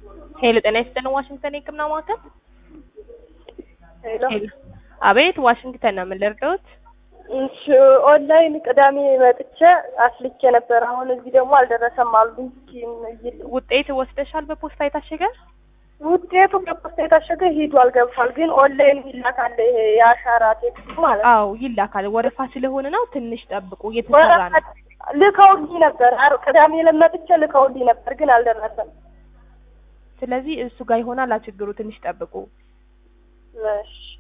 ሄሎ ጤና ይስጥልን ዋሽንግተን የህክምና ማዕከል ሄሎ ሄሎ አቤት ዋሽንግተን ነው ምን ልርዳዎት እሺ ኦንላይን ቅዳሜ መጥቼ አስልኬ ነበር። አሁን እዚህ ደግሞ አልደረሰም አሉ። እስኪ እንይል። ውጤት ወስደሻል በፖስታ የታሸገ ውጤቱ በፖስታ የታሸገ ሂዷል ገብቷል። ግን ኦንላይን ይላካል ይሄ የአሻራ ቴክስት ማለት ነው። አዎ ይላካል ወረፋ ስለሆነ ነው ትንሽ ጠብቁ እየተሰራ ነው ወረቀት ልከውልኝ ነበር። አር ቅዳሜ ለመጥቼ ልከውልኝ ነበር ግን አልደረሰም። ስለዚህ እሱ ጋር ይሆናል ችግሩ ትንሽ ጠብቁ እሺ